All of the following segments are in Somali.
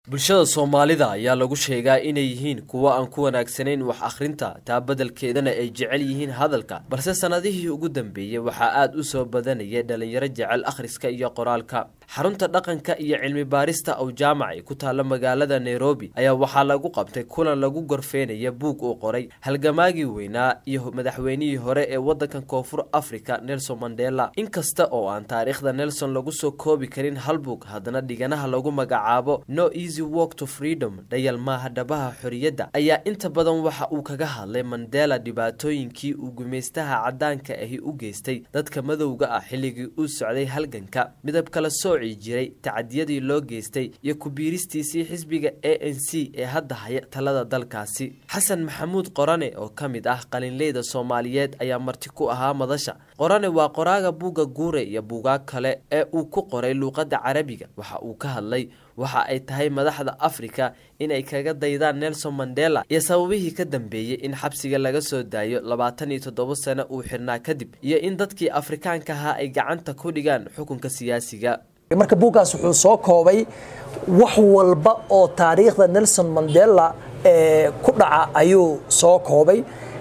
bulshada soomaalida ayaa lagu sheegaa inay yihiin kuwo aan ku wanaagsanayn wax akhrinta taa beddelkeedana ay jecel yihiin hadalka balse sannadihii ugu dambeeyey waxaa aad u soo badanayay dhalinyaro jecel akhriska iyo qoraalka xarunta dhaqanka iyo cilmi baarista ow jaamac ee ku taalla magaalada nairobi ayaa waxaa lagu qabtay kulan lagu gorfeynaya buug uu qoray halgamaagii weynaa iyo madaxweynihii hore ee waddankan koonfur africa nelson mandela inkasta oo aan taariikhda nelson lagu soo koobi karin hal buug haddana dhiganaha lagu magacaabo no easy walk to freedom dhayal maaha dhabaha xorriyadda ayaa inta badan waxa uu kaga hadlay mandela dhibaatooyinkii uu gumaystaha caddaanka ahi u geystay dadka madowga ah xilligii uu socday halganka midab kala sooci jiray tacadiyadii loo geystay iyo ku-biiristiisii xisbiga a n c ee hadda haya talada dalkaasi xasan maxamuud qorane oo ka mid ah qalinleyda soomaaliyeed ayaa marti ku ahaa madasha qorane waa qoraaga buugga guure iyo buugaag kale ee uu ku qoray luuqadda carabiga waxa uu ka hadlay waxa ay tahay madaxda afrika inay kaga daydaan nelson mandela iyo sababihii ka dambeeyey in xabsiga laga soo daayo labaatan iyo toddoba sano uu xirnaa kadib iyo in dadkii afrikaanka ahaa ay gacanta ku dhigaan xukunka siyaasiga marka buuggaas wuxuu soo koobay wax walba oo taariikhda nelson mandela ku dhaca ayuu soo koobay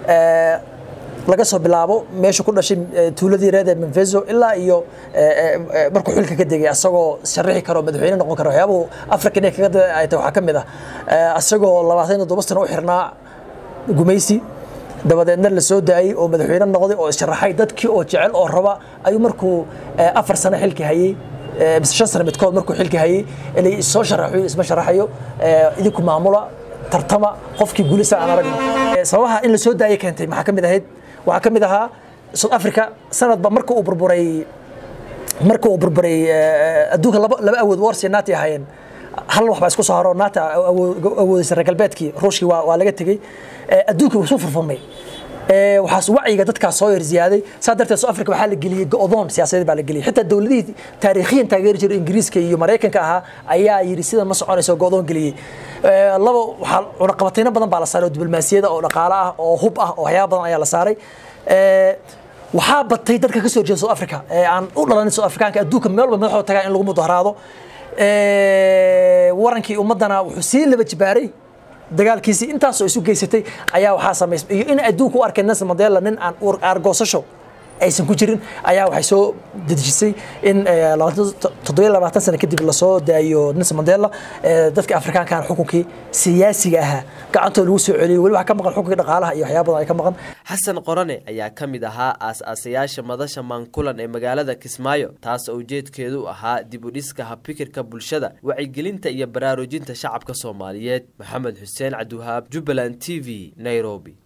laga soo bilaabo meesha ku dhashay tuuladii reer menvezo ilaa iyo markuu xilka ka degay asagoo sharixi karo madaxweyne noqon karo waxyaabuhu africa inay kaga ay tahay waxaa ka mid ah asagoo labaatan iyo toddoba sano u xirnaa gumaysi dabadeedna la soo daayey oo madaxweyne noqday oo sharaxay dadkii oo jecel oo raba ayuu markuu afar sano xilka hayey mise shan sano midkood markuu xilka hayey inay soo sharaxayo isma sharaxayo idinku maamula tartama qofkii guulisa aan aragno sababaha in la soo daayay keentay maxaa ka mid ahayd waxaa ka mid ahaa south africa sanadba marka uu burburay marka uu burburay adduunka laba laba awood warsi naati ahaayeen hal wax baa isku soo haro naata awoodaysa reer galbeedkii ruushkii waa waa laga tegey adduunkii wuu soo furfurmay waxaas wacyiga dadkaas soo yar ziyaaday saa darteed south africa waxaa la geliyey go'doon siyaasadeed baa la geliyey xitaa dowladihii taariikhiyan taageeri jiray ingiriiska iyo maraykanka ahaa ayaa yidhi sida ma soconayso go'doon geliyey laba waxaa cunaqabatayno badan baa la saaray oo diblomaasiyada oo dhaqaale ah oo hub ah oo waxyaaba badan ayaa la saaray waxaa batay dadka ka soo jeeda south africa ee aan u dhalanin south africaanka adduunka meel walba madaxooda tagaa in lagu mudaharaado warankii ummaddana wuxuu sii laba jibaaray dagaalkiisii intaasoo isu geysatay ayaa waxaa samaysay iyo in adduunka u arkay nelson mandela nin aan aargoosasho aysan ku jirin ayaa waxay soo dedejisay in toddobiyo labaatan sano kadib lasoo daayo nelson mandela dadka afrikaankan xukunkii siyaasiga ahaa gacantoo lagu soo celiyay weli waxaa ka maqan xukunkii dhaqaalaha iyo waxyaaba badan ay ka maqan xasan qorane ayaa ka mid ahaa aas-aasayaasha madasha maankulan ee magaalada kismaayo taas oo ujeedkeedu ahaa dib u dhiska habfikirka bulshada wacyigelinta iyo baraarujinta shacabka soomaaliyeed maxamed xuseen cabdiwahaab jubbaland t v nairobi